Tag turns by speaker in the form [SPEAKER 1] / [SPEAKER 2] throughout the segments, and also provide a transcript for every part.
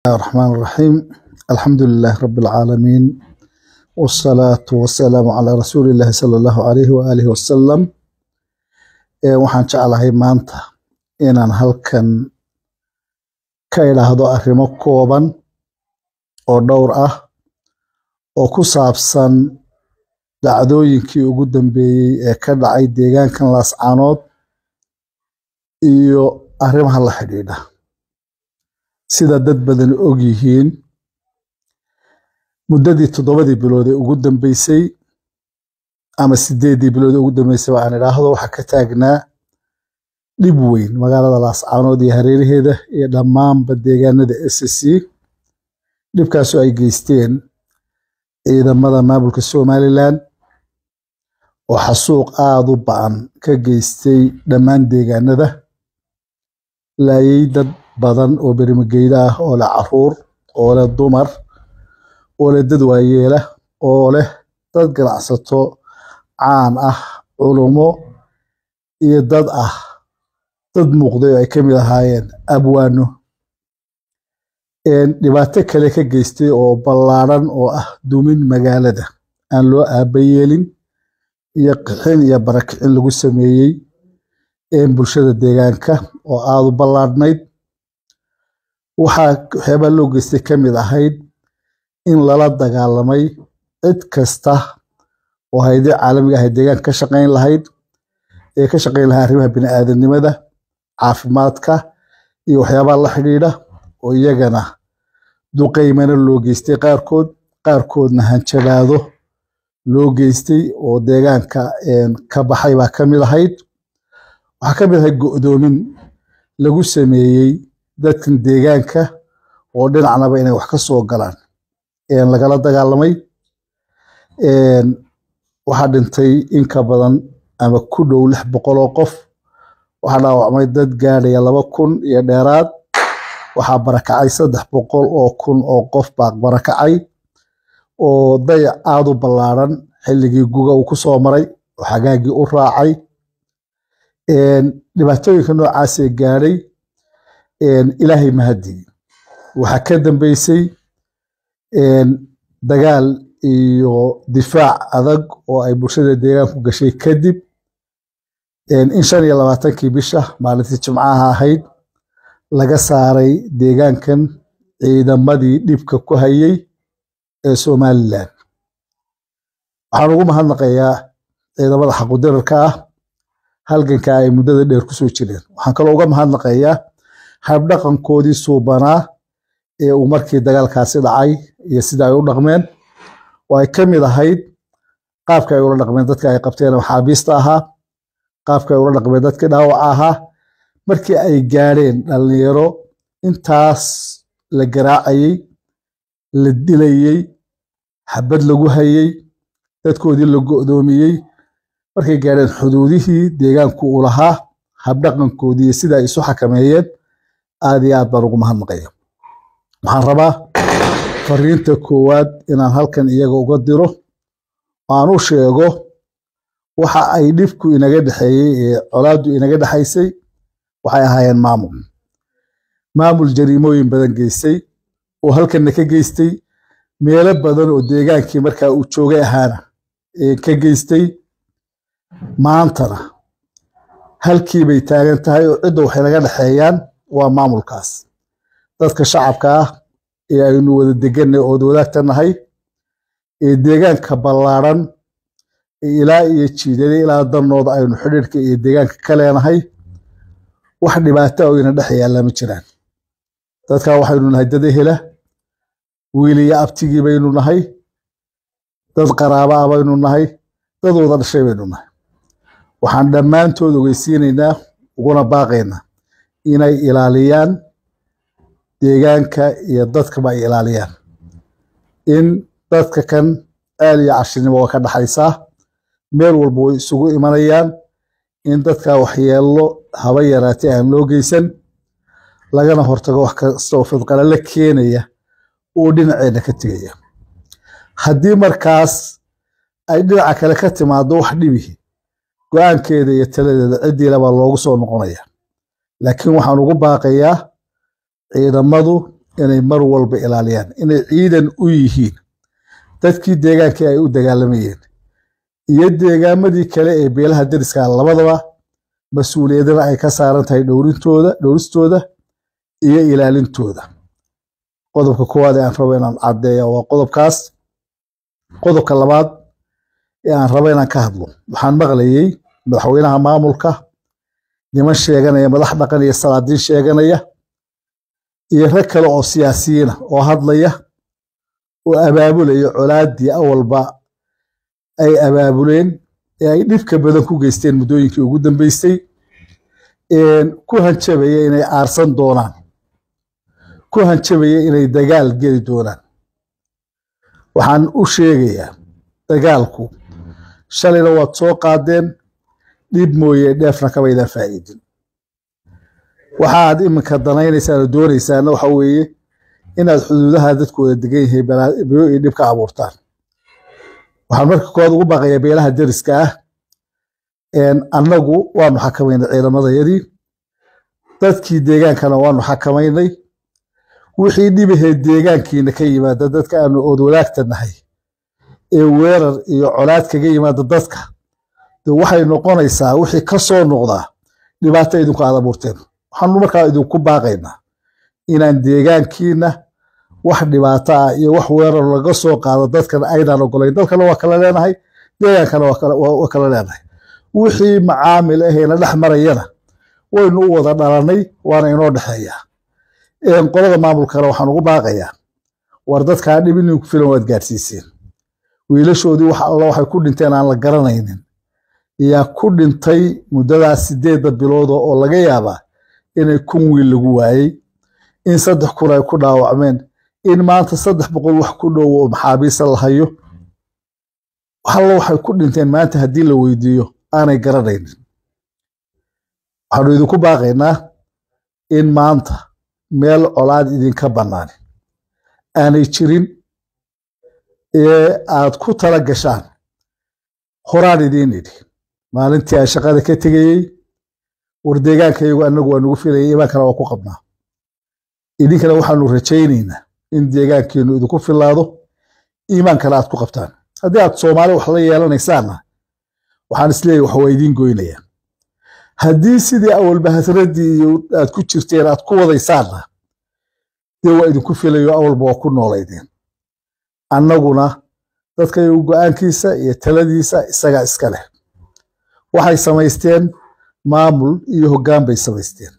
[SPEAKER 1] الله الرحمن الرحيم الحمد لله رب العالمين والصلاة والسلام على رسول الله صلى الله عليه وآله وسلم Ee, waxaan jeclahay maanta inaan halkan ka idhaahdo arrimo kooban oo dhowr ah oo ku saabsan dhacdooyinkii ugu dambeeyey ee ka dhacay deegaankan laascaanood iyo arrimaha la xidhiidha sida dad badan og yihiin muddadii toddobadii bilood ee ugu dambeysay ama sideedii bilood ee ugu dambeysay waxaan idhaahdo waxaa ka taagnaa dhib weyn magaalada laascaanood iyo hareeraheeda iyo dhammaanba deegaanada s c dhibkaasoo ay geysteen ciidamada maamulka somalilan oo xasuuq aada u ba'an ka geystay dhammaan deegaanada laayay dad badan oo berimageyda ah oo leh caruur oo leh dumar oo leh dad waayeela oo leh dad ganacsato caan ah culummo iyo dad ah dad muuqday oo ay ka mid ahaayeen abwaano dhibaato kale ka geystay oo ballaadhan oo ah dumin magaalada aan loo aabayeelin iyo qixin iyo barakicin lagu sameeyey bulshada deegaanka oo aada u ballaadhnayd waxaa waxyaabaa loo geystay ka mid ahayd in lala dagaalamay cid kasta oo haydii caalamiga ahayd deegaanka ka shaqayn lahayd ee ka shaqayn lahaa arrimaha bini'aadanimada caafimaadka iyo waxyaabaha la xidhiidha oo iyagana duqaymana loo geystay qaarkood qaarkoodna hanjabaado loo geystay oo deegaanka ka baxay baa ka mid ahayd waxaa ka mid ahayd go'doomin lagu sameeyey dadkan deegaanka oo dhinacnaba inay wax ka soo galaan lagala dagaalamay waxaa dhintay in ka badan ama ku dhow lix boqol oo qof waxaa dhaawacmay dad gaadhaya laba kun iyo dheeraad waxaa barakacay saddex boqol oo kun oo qof baa barakacay oo dayac aada u ballaadhan xilligii guga uu ku soo maray oo xagaagii u raacay dhibaatooyinka noocaasee gaadhay ilaahay mahadii waxaa ka dambeysay dagaal iyo difaac adag oo ay bulshada deegaanku gashay kadib in shan iyo labaatankii bisha maalintii jimcaha ahayd laga saaray deegaankan ciidamadii dhibka ku hayay ee somalilan waxaan ugu mahadnaqayaa ciidamada xaqudirarka ah halganka ay muddada dheer kusoo jireen waxaan kaloo uga mahadnaqayaa habdhaqankoodii suubanaa ee uu markii dagaalkaasi dhacay iyo sida ay u dhaqmeen oo ay ka mid ahayd qaabka ay ula dhaqmeen dadka ay qabteen maxaabiista ahaa qaabka ay ula dhaqmeen dadkii dhaawaca ahaa markii ay gaadheen dhallinyaro intaas la garaacayey la dilayey xabad lagu hayey dadkoodii la go'doomiyey markay gaadheen xuduudihii deegaanku uu lahaa habdhaqankoodii iyo sida ay isu xakameeyeen aad iyo aad baan ugu mahadnaqaya waxaan rabaa fariinta koowaad inaan halkan iyaga uga diro oo aan u sheego waxa ay dhibku inaga dhexeeyey ee colaaddu inaga dhexaysay waxay ahaayeen maamul maamul jariimooyin badan geystay oo halkanna ka geystay meelo badan oo deegaankii markaa uu joogay ahaana ka geystay maantana halkii bay taagan tahay oo cidda waxay naga dhexeeyaan waa maamulkaas dadka shacabka ah ee aynu wada deganay ood wadaagta nahay ee deegaanka ballaadhan ilaa iyo jiidada ilaa danooda aynu xidhiirka iyo deegaanka ka leenahay wax dhibaata oo ina dhex yaalla ma jiraan dadkaa waxaynu nahay dad ehela wiil iyo abtigii baynu nahay dad qaraaba ah baynu nahay dad wada dhashay baynu nahay waxaan dhammaantood ogeysiinaynaa uguna baaqaynaa inay ilaaliyaan deegaanka iyo dadkaba ay ilaaliyaan in dadka kan aal iyo cashinimo waa ka dhaxaysaa meel walba way isugu imanayaan in dadka waxyeello haba yaraatay aan loo geysan lagana hortago wax kasta oo fidqalala keenaya uu dhinaceena ka tegaya haddii markaas ay dhinaca kale ka timaado wax dhibihi go-aankeeda iyo taladeeda ciddiila baa loogu soo noqonaya laakiin waxaan ugu baaqayaa ciidamadu inay mar walba ilaaliyaan inay ciidan u yihiin dadkii deegaankii ay u dagaalamayeen iyo deegaamadii kale ee beelaha deriska labadaba mas-uuliyadana ay ka saaran tahay dhowrintooda dhowristooda iyo ilaalintooda qodobka koowaad ee aan rabo inaan caddeeya waa qodobkaas qodobka labaad ee aan rabo inaan ka hadlo waxaan maqlayey madaxweynaha maamulka niman sheeganaya madax dhaqan iyo salaadiin sheeganaya iyo rag kale oo siyaasiyiina oo hadlaya oo abaabulaya colaaddii awalba ay abaabuleen ee ay dhibka badan ku geysteen muddooyinkii ugu dambeysay ku hanjabaya inay aarsan doonaan ku hanjabaya inay dagaal geli doonaan waxaan u sheegayaa dagaalku shalayna waad soo qaadeen dhib mooye dheefna kabaydaan faa'iidin waxaad iminka danaynaysaan oo doonaysaana waxa weeye inaad xuduudaha dadkooda degan yahay biyo iyo dhib ka abuurtaan waxaan marka koowaad ugu baaqayaa beelaha deriska ah annagu waanu xakamaynay ciidamadayadii dadkii deegaankana waanu xakamaynay wixii dhibahee deegaankiina ka yimaada dadka aanu ood wadaagta nahay ee weerar iyo colaad kaga yimaada dadka de waxay noqonaysaa wixii ka soo noqdaa dhibaato idinku aad abuurteen waxaanu markaa idinku baaqaynaa inaan deegaankiina wax dhibaato ah iyo wax weerar laga soo qaado dadkan aynaan ogolayn dalkana waa kala leenahay deegaankana waa kala leenahay wixii macaamil ahayna dhex marayana waynu u wada dhalanay waana inoo dhexeeyaa qolada maamulkana waxaan ugu baaqayaa war dadkaa dhib ininku filan waad gaadhsiiseen wiilashoodii wax alla waxay ku dhinteen aan la garanaynin yaa ku dhintay muddadaas sideedda bilooda oo laga yaabaa inay kun wiil lagu waayey in saddex kun ay ku dhaawacmeen in maanta saddex boqol wax ku dhow oo maxaabiista la hayo alla waxay ku dhinteen maanta haddii la weydiiyo aanay garanaynin waxaanu idinku baaqaynaa in maanta meel colaad idinka bannaanin aanay jirin ee aad ku tala gashaan horaan idiin idhi maalintii aan shaqada ka tegayey war deegaankayagu annagu waa nugu filayay imaankana waa ku qabnaa idinkana waxaanu rajaynaynaa in deegaankiinu idinku filaado iimaankana aad ku qabtaan haddii aad soomaali wax la yeelanaysaanna waxaan isleeyahy wax waa idiin goynayaan haddii sidii awalba hasraddii iyo aad ku jirteen aad ku wadaysaanna dee waa idinku filayo awalba waa ku noolaydeen annaguna dadkayagu go-aankiisa iyo taladiisa isagaa iska leh waxay samaysteen maamul iyo hoggaan bay samaysteen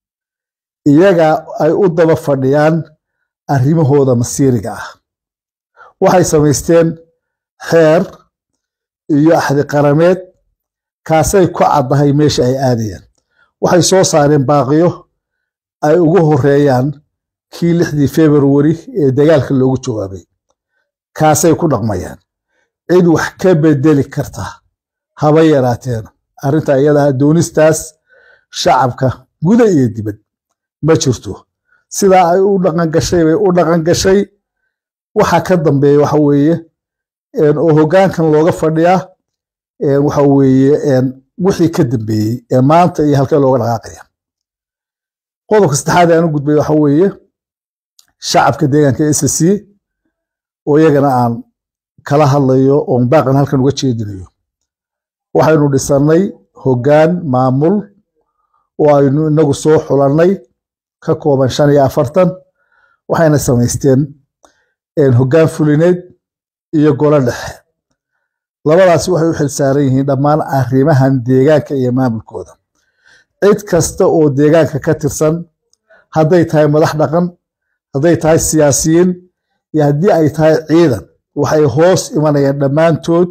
[SPEAKER 1] iyaga ay u daba fadhiyaan arrimahooda masiiriga ah waxay samaysteen xeer iyo axdi qarameed kaasay ku caddahay meesha ay aadayaan waxay soo saareen baaqiyo ay ugu horeeyaan kii lixdii februari ee dagaalka loogu jawaabay kaasay ku dhaqmayaan cid wax ka bedeli karta haba yaraateen arrinta iyadaha doonistaas shacabka guda iyo dibad ma jirto sidaa ay u dhaqan gashay bay u dhaqan gashay waxa ka dambeeya waxa weeye oo hoggaankan looga fadhiyaa waxa weeye wixii ka dambeeyey ee maanta iyo halkee looga dhaqaaqaya qodobka saddexaad ee aan u gudbay waxa weeye shacabka deegaanka s c oo iyagana aan kala hadlayo oon baaqan halkan uga jeedinayo waxaynu dhisannay hoggaan maamul oo aynu inagu soo xulannay ka kooban shan iyo afartan waxayna samaysteen hoggaan fulineed iyo golo dhexe labadaasi waxay u xilsaaran yihiin dhammaan arrimahan deegaanka iyo maamulkooda cid kasta oo deegaanka ka tirsan hadday tahay madax dhaqan hadday tahay siyaasiyiin iyo haddii ay tahay ciidan waxay hoos imanayaan dhammaantood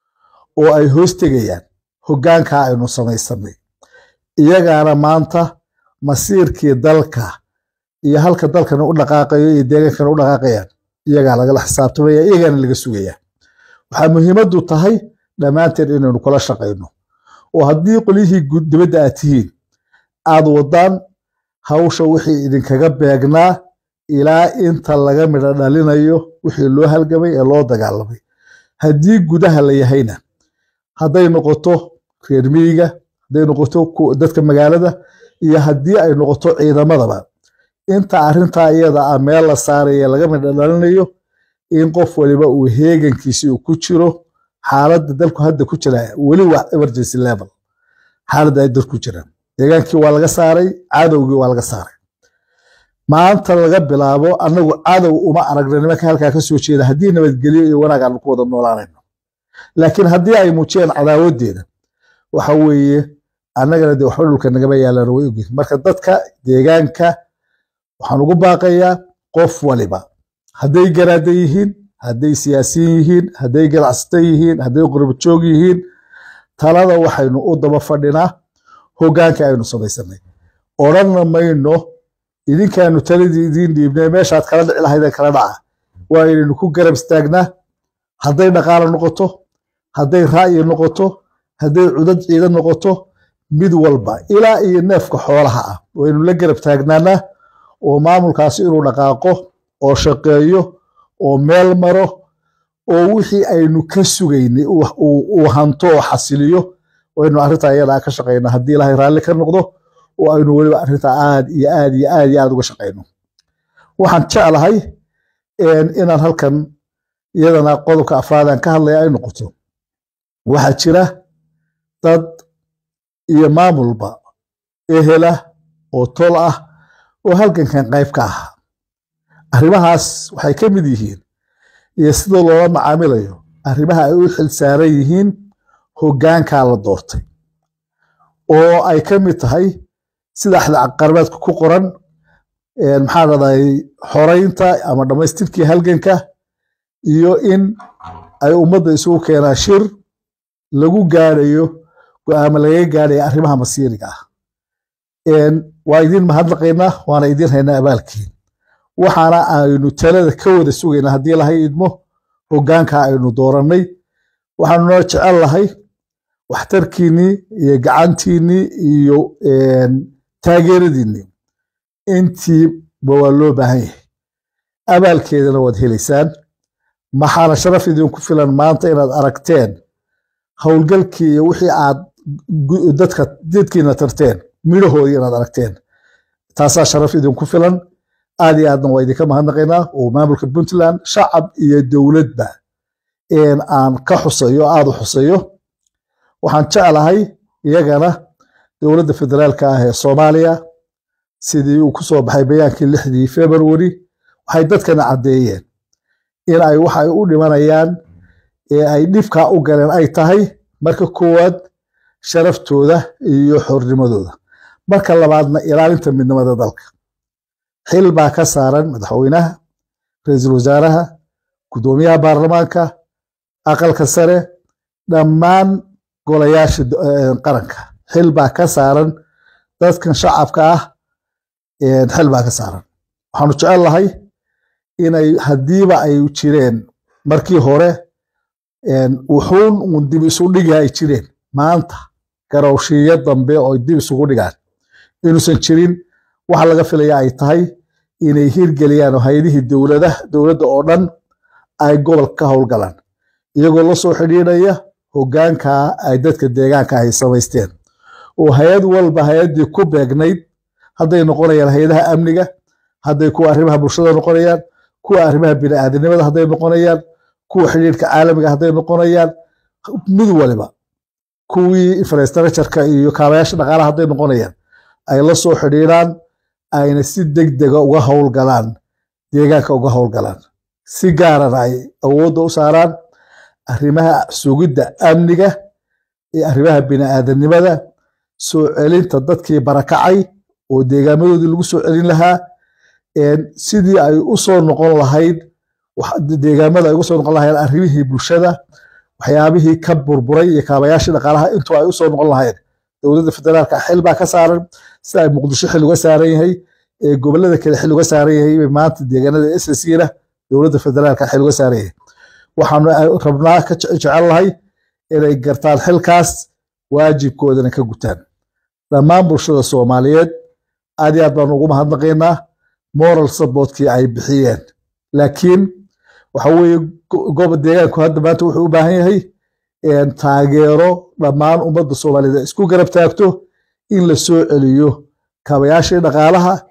[SPEAKER 1] oo ay hoos tegayaan hoggaankaa aynu samaysanay iyagaana maanta masiirkii dalka iyo halka dalkana u dhaqaaqayo iyo deegaankana u dhaqaaqayaan iyagaa lagala xisaabtamaya iyagaana laga sugaya waxaa muhiimaddu tahay dhammaanteen inaynu kula shaqayno oo haddii qolyihii dibadda aad tihiin aad waddaan hawsha wixii idinkaga beegnaa ilaa inta laga midho dhalinayo wixii loo halgamay ee loo dagaalamay haddii gudaha la yahayna hadday noqoto reer miyiga hadday noqoto dadka magaalada iyo haddii ay noqoto ciidamadaba inta arrintaa iyada ah meel la saaraya laga midhadhalinayo in qof waliba uu heegankiisi uu ku jiro xaaladda dalku hadda ku jira weli waa emergency level xaaladda ay dalku jiraan deegaankii waa laga saaray cadowgii waa laga saaray maanta laga bilaabo annagu cadow uma aragna nimanka halkaa ka soo jeeda haddii nabadgelyo iyo wanaag aanu ku wada noolaanayno laakiin haddii ay muujiyeen cadaawadeeda waxa weeye annagana dee waxba dhulka nagama yaalaan way ogyihin marka dadka deegaanka waxaan ugu baaqayaa qof waliba hadday garaada yihiin hadday siyaasiyin yihiin hadday ganacsata yihiin hadday qurbajoog yihiin talada waxaynu u daba fadhinaa hoggaanka aynu samaysanay odhanna mayno idinkaanu taladii idiin dhiibnay meeshaad kala dhici lahaydeen kala dhaca waa inaynu ku garab istaagnaa hadday dhaqaalo noqoto hadday ra'yi noqoto hadday cudad ciidan noqoto mid walba ilaa iyo neefka xoolaha ah waynu la garab taagnaanaa oo maamulkaasi inuu dhaqaaqo oo shaqeeyo oo meel maro oo wixii aynu ka sugaynay uu hanto oo xasiliyo waynu arrintaa iyadaa ka shaqaynaa haddii ilaahay raalli ka noqdo oo aynu weliba arrintaa aad iyo aad iyo aad iyo aad uga shaqayno waxaan jeclahay inaan halkan iyadana qodobka afraadaan ka hadlaya ay noqoto waxaa jira dad iyo maamulba ehela oo tol ah oo halgankan qayb ka ahaa arrimahaas waxay ka mid yihiin iyo sida loola macaamilayo arrimaha ay u xil saaran yihiin hoggaankaa la doortay oo ay ka mid tahay sida qarbeedka ku qoran maxaa dhahday xoraynta ama dhammaystirkii halganka iyo in ay ummadda isugu keenaan shir lagu gaadhayo go'aama lagaga gaadhaya arrimaha masiiriga ah waa idiin mahadnaqaynaa waana idiin haynaa abaalkiin waxaana aynu talada ka wada sugaynaa haddii lahay idmo hoggaanka aynu doorannay waxaanu noo jecel lahay waxtarkiinnii iyo gacantiinnii iyo taageeradiinnii intiiba waa loo baahan yahay abaalkeedana waad helaysaan maxaana sharaf idinku filan maanta inaad aragteen howlgalkii iyo wixii aad dadka dadkiina tarteen midhahoodii inaad aragteen taasaa sharaf idinku filan aad iyo aadna waa idinka mahadnaqaynaa oo maamulka puntland shacab iyo dowladba aan ka xusayo aad u xusayo waxaan jeclahay iyagana dowladda federaalka ah ee soomaaliya sidii uu ku soo baxay bayaankii lixdii february waxay dadkana caddeeyeen in ay waxa ay u dhimanayaan ee ay dhibkaa u galeen ay tahay marka koowaad sharaftooda iyo xornimadooda marka labaadna ilaalinta midnimada dalka xil baa ka saaran madaxweynaha ra-iisul wasaaraha guddoomiyaha baarlamaanka aqalka sare dhammaan golayaasha qaranka xil baa ka saaran dadkan shacabka ah xil baa ka saaran waxaanu jecel lahay inay haddiiba ay jireen markii hore wuxuun uun dib isu dhigi ay jireen maanta garowshiiyo dambe oo dib isugu dhigaan inuusan jirin waxa laga filaya ay tahay inay hirgeliyaan oo hay-adihii dowlada dowladda oo dhan ay gobolka ka howlgalaan iyagoo la soo xidhiidhaya hoggaanka ay dadka deegaanka ay samaysteen oo hay-ad walba hay-addii ku beegnayd hadday noqonayaan hay-adaha amniga hadday kuwa arrimaha bulshada noqonayaan kuwa arrimaha bini'aadanimada hadday noqonayaan kuwa xidhiidhka caalamiga hadday noqonayaan mid waliba kuwii infrastructureka iyo kaabayaasha dhaqaalaha hadday noqonayaan ay la soo xidhiidhaan ayna si deg dega uga howlgalaan deegaanka uga howlgalaan si gaarana ay awoodda u saaraan arrimaha sugidda amniga iyo arrimaha bini'aadanimada soo celinta dadkii barakacay oo deegaamadoodii lagu soo celin lahaa sidii ay u soo noqon lahayd deegaamada ay uga soo noqon lahayd arrimihii bulshada waxyaabihii ka burburay iyo kaabayaashii dhaqaalaha intuu ay u soo noqon lahayd dowladda federaalka xil baa ka saaran sida ay muqdisho xil uga saaran yahay ee gobollada kale xil uga saaran yahay maanta deegaanada sscna dowladda federaalka xil uga saaran yahay waxaanu rabnaa ka jecel lahay inay gartaan xilkaas waajibkoodana ka gutaan dhammaan bulshada soomaaliyeed aad iyo aad baanu ugu mahadnaqaynaa moral supportkii ay bixiyeen laakiin waxa weeye goba deegaanku hadda maanta wuxuu u baahan yahay taageero dhammaan ummadda soomaaliyeed isku garab taagto in la soo celiyo kaabayaashii dhaqaalaha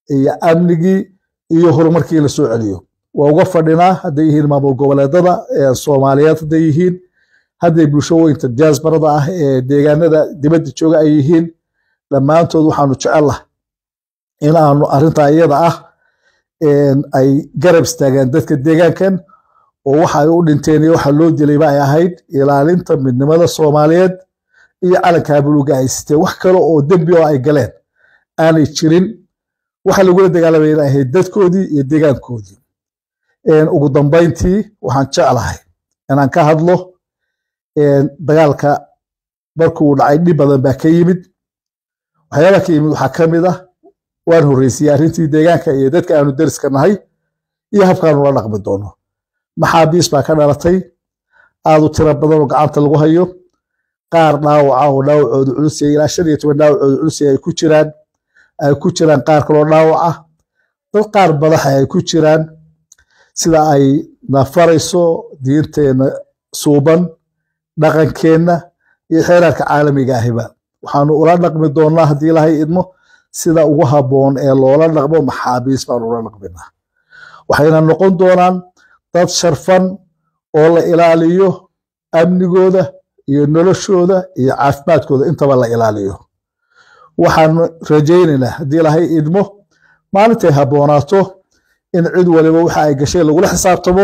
[SPEAKER 1] iyo amnigii iyo horumarkii la soo celiyo waa uga fadhinaa hadday yihiin maamul goboleedada soomaaliyeed hadday yihiin hadday bulshooyinka diaasbarada ah ee deegaanada dibadda jooga ay yihiin dhammaantood waxaanu jecellaha in aanu arrintaa iyada ah ay garab istaagaan dadka deegaankan oo waxa ay u dhinteen iyo waxa loo dilayba ay ahayd ilaalinta midnimada soomaaliyeed iyo calankaa buluuga ay siteen wax kale oo dembi oo ay galeen aanay jirin waxa lagula dagaalamaya in ahayd dadkoodii iyo deegaankoodii ugu dambayntii waxaan jeclahay inaan ka hadlo dagaalka markuu dhacay dhib badan baa ka yimid waxyaabaa ka yimid waxaa ka mid ah waan horreysiyey arrintii deegaanka iyo dadka aanu deriska nahay iyo habkaanu la dhaqmi doono maxaabiis baa ka dhalatay aad u tiro badan oo gacanta lagu hayo qaar dhaawaca oo dhaawacooda culusya ilaa shan iyo toban dhaawacooda culusya ay ku jiraan ay ku jiraan qaar kaloo dhaawaca dad qaar madaxa ay ku jiraan sida ay nafarayso diinteenna suuban dhaqankeenna iyo xeeraarka caalamiga ahiba waxaanu ula dhaqmi doonnaa haddii ilahay idmo sida ugu habboon ee loola dhaqmo maxaabiis baanu ula dhaqminaa waxayna noqon doonaan dad sharfan oo la ilaaliyo amnigooda iyo noloshooda iyo caafimaadkooda intaba la ilaaliyo waxaanu rajaynaynaa haddii ilahay idmo maalintay habboonaato in cid waliba waxa ay gashay lagula xisaabtamo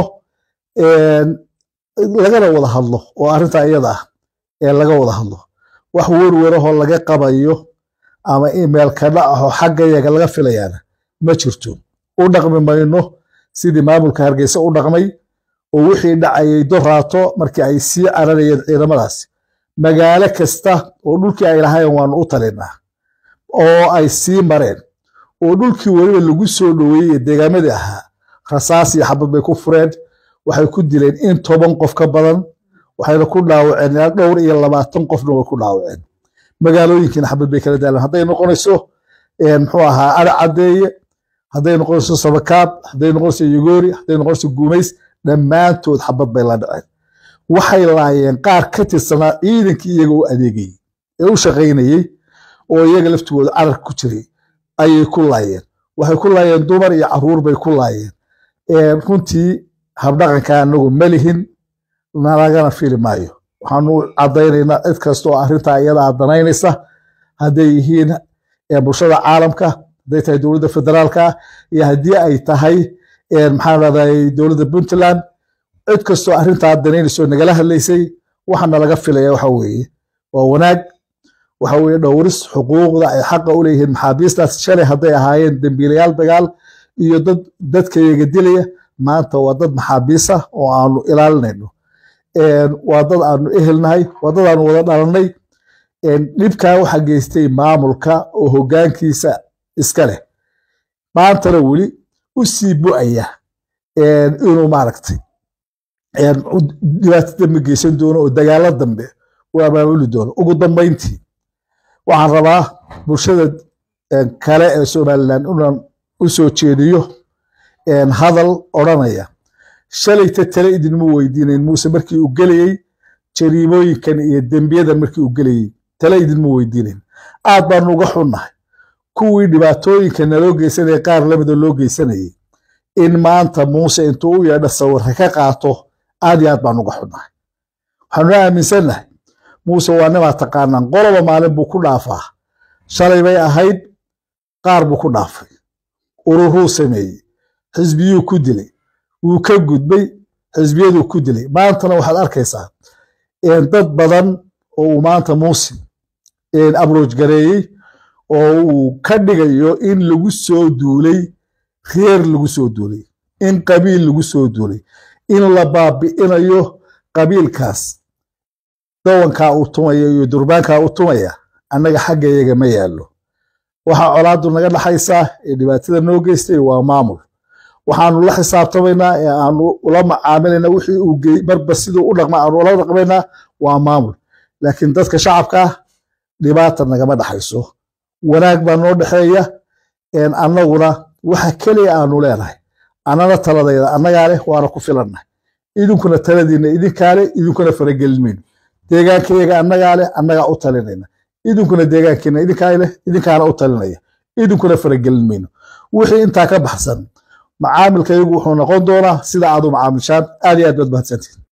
[SPEAKER 1] lagana wada hadlo oo arrintaa iyada ah ee laga wada hadlo wax werwerahoo laga qabayo ama email ka dhacaho xagga yaga laga filayaana ma jirto u dhaqmi mayno sidii maamulka hargeysa u dhaqmay oo wixii dhacayay doraato markii ay sii cararayeen ciidamadaasi magaalo kasta oo dhulkii ay lahayen waanu u talinaa oo ay sii mareen oo dhulkii weliba lagu soo dhoweeyey deegaamadii ahaa rasaas iyo xabad bay ku fureen waxay ku dileen in toban qof ka badan waxayna ku dhaawaceen ilaa dhowr iyo labaatan qofna way ku dhaawaceen magaalooyinkiina xabad bay kala daaleen hadday noqonayso muxuu ahaa ari caddeeye hadday noqonayso sabakaab hadday noqonayso yugoori hadday noqonayso guumays dhammaantood xabad bay la dhaceen waxay laayeen qaar ka tirsanaa ciidankii iyaga u adeegayey ee u shaqaynayey oo iyaga laftigooda carar ku jiray ayay ku laayeen waxay ku laayeen dumar iyo caruur bay ku laayeen runtii habdhaqanka anagu ma lihin nalagana fili maayo waxaanu caddaynaynaa cid kasta oo arrintaa iyada aad danaynaysa hadday yihiin bulshada caalamka hadday tahay dowladda federaalka iyo haddii ay tahay maxaan rahday dowladda puntland cid kastoo arrintaa danaynaysa oo nagala hadlaysay waxaana laga filaya waxa weeye waa wanaag waxa weeye dhowris xuquuqda ay xaqa u leeyihiin maxaabiistaas shalay hadday ahaayeen dembiilayaal dagaal iyo dad dadkayaga dilaya maanta waa dad maxaabiisa oo aanu ilaalinayno waa dad aanu ehelnahay waa dad aanu wada dhalanay dhibkaa waxa geystay maamulka oo hoggaankiisa iska leh maantana weli u sii bu'aya inuu maaragtay dhibaato dambe geysan doono oo dagaalo dambe u abaabuli doono ugu dambayntii waxaan rabaa bulshada kale ee somalilan inaan u soo jeediyo hadal odranaya shalayta tale idinma weydiinayn muuse markii uu gelayey jariimooyinkan iyo dembiyadan markii uu gelayey tale idinma weydiinayn aad baanu uga xunnahay kuwii dhibaatooyinka naloo geysanaya qaar lamida loo geysanayay in maanta muuse intuu u yeedha sawirka ka qaato aad iyo aad baanu uga xunnahay waxaanu aaminsannahay muuse waa nimaa taqaanaan qoloba maalin buu ku dhaafaa shalay bay ahayd qaar buu ku dhaafay ururuu sameeyey xisbiyuu ku dilay wuu ka gudbay xisbiyaduu ku dilay maantana waxaad arkaysaa dad badan oo uu maanta muuse abrooj gareeyey oo uu ka dhigayo in lagu soo duulay reer lagu soo duulay in qabiil lagu soo duulay in la baabi'inayo qabiilkaas dawankaa uu tumaya iyo durbaankaa uu tumaya annaga xaggayaga ma yaallo waxaa colaadu naga dhaxaysaa ee dhibaatada noo geystay waa maamul waxaanu la xisaabtamaynaa ee aanu ula macaamilayna wixii uu gey marba siduu u dhaqma aanu ula dhaqmaynaa waa maamul laakiin dadka shacabka ah dhibaata nagama dhaxayso wanaag baa noo dhexeeya annaguna waxa keliya aanu leenahay annana taladayda annagaa leh waana ku filannahay idinkuna taladiinna idinkaa leh idinkuna faragelin mayno deegaankayaga annagaa leh annagaa u talinayna idinkuna deegaankiina idinkaa leh idinkaana u talinaya idinkuna faragelin mayno wixii intaa ka baxsan macaamilka iyagu wuxuu noqon doonaa sida aad u macaamishaan aad iyo aad baad mahadsantihin